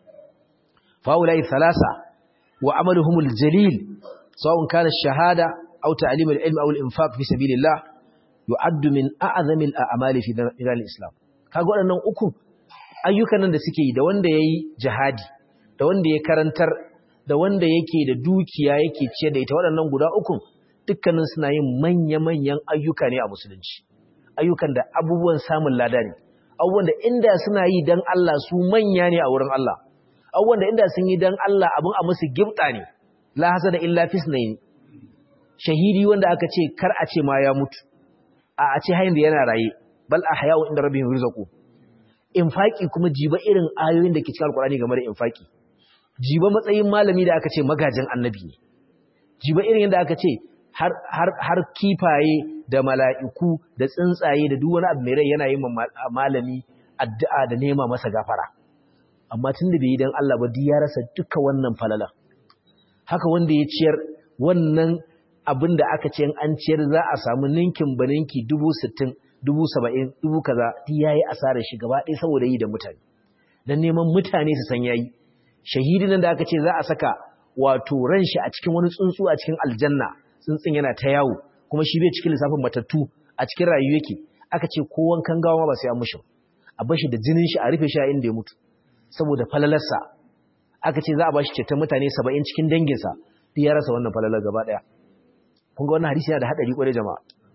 fa ulai thalatha wa amaluhum aljalil sawun kana ash-shahada aw ta'lim al-ilm aw al-infaq fi sabilillah yu'addu min a'zami al-a'mali fi al-islam kaga waɗannan uku ayyukan nan da suke yi da wanda yayi jihadi da wanda ya karantar da wanda yake da dukiya yake ce da ita waɗannan guda uku dukkanin suna yin manya-manyan ayyuka ne a musulunci ayyukan da abubuwan samun lada ne abubuwan da inda suna yi dan Allah su manya ne a wurin Allah abubuwan da inda sun yi dan Allah abin a musu gibta ne la hasada illa fisnaini shahidi wanda aka ce kar a ce ma ya mutu a a ce hayin da yana raye bal ahya'u inda rabbihim yurzaqu infaki kuma jiba irin ayoyin da ke cikin alqur'ani game da infaki jiba matsayin malami da aka ce magajin annabi ne jiba irin yadda aka ce har har har kifaye da mala'iku da tsuntsaye da duk wani abu mai rai yana yin malami addu'a da nema masa gafara amma tunda bai yi dan Allah ba duk ya rasa duka wannan falala haka wanda ya ciyar wannan abin da aka ce an ciyar za a samu ninkin baninki dubu sittin dubu saba'in dubu kaza duk ya yi asarar shi gaba ɗaya saboda yi da mutane don neman mutane su san yayi shahidi nan da aka ce za a saka wato ran shi a cikin wani tsuntsu a cikin aljanna tsuntsun yana ta yawo kuma shi bai cikin lissafin matattu a cikin rayuwa yake aka ce ko wankan gawa ba sai an mushi a bashi da jinin shi a rufe shi a inda ya mutu saboda falalarsa aka ce za a bashi ceton mutane saba'in cikin danginsa duk ya rasa wannan falalar gaba ɗaya kun ga wannan hadisi yana da haɗari ƙwarai jama'a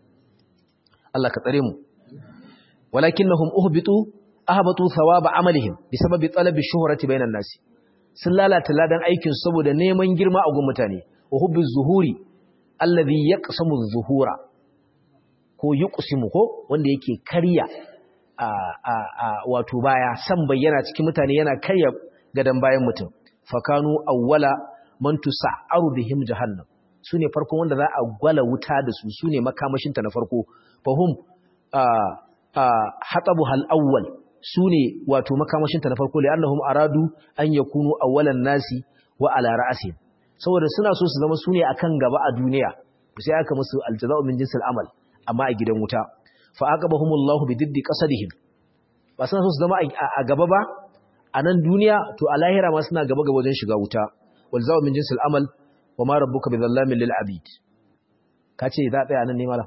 Allah ka tsare mu walakinnahum uhbitu ahbatu thawaba amalihim bisababi talabi shuhrati bainan nasi sun lalata ladan aikin saboda neman girma a gun mutane wa hubbi zuhuri alladhi yaqsamu zuhura ko yuqsimu ko wanda yake karya a a a wato baya san bayyana cikin mutane yana karya gadan bayan mutum fakanu awwala man tusa'aru bihim jahannam sune farkon wanda za a gwala wuta da su sune makamashinta na farko fahum a a hatabu hal awwal sune wato makamashinta na farko li'annahum aradu an yakunu awwalan nasi wa ala ra'si saboda suna so su zama sune akan gaba a duniya sai aka musu aljaza'u min jinsil amal amma a gidan wuta fa aqabahumullahu bididdi qasadihim ba suna so su zama a gaba ba a nan duniya to a lahira ma suna gaba gaba wajen shiga wuta wal zawu min jinsil amal wa ma rabbuka bi dhallamin lil abid kace za tsaya nan ne mala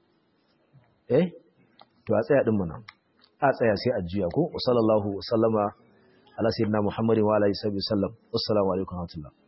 eh to a tsaya din mu nan a tsaya sai a juya ko sallallahu wasallama ala sayyidina muhammadin wa alihi wasallam assalamu alaikum wa rahmatullah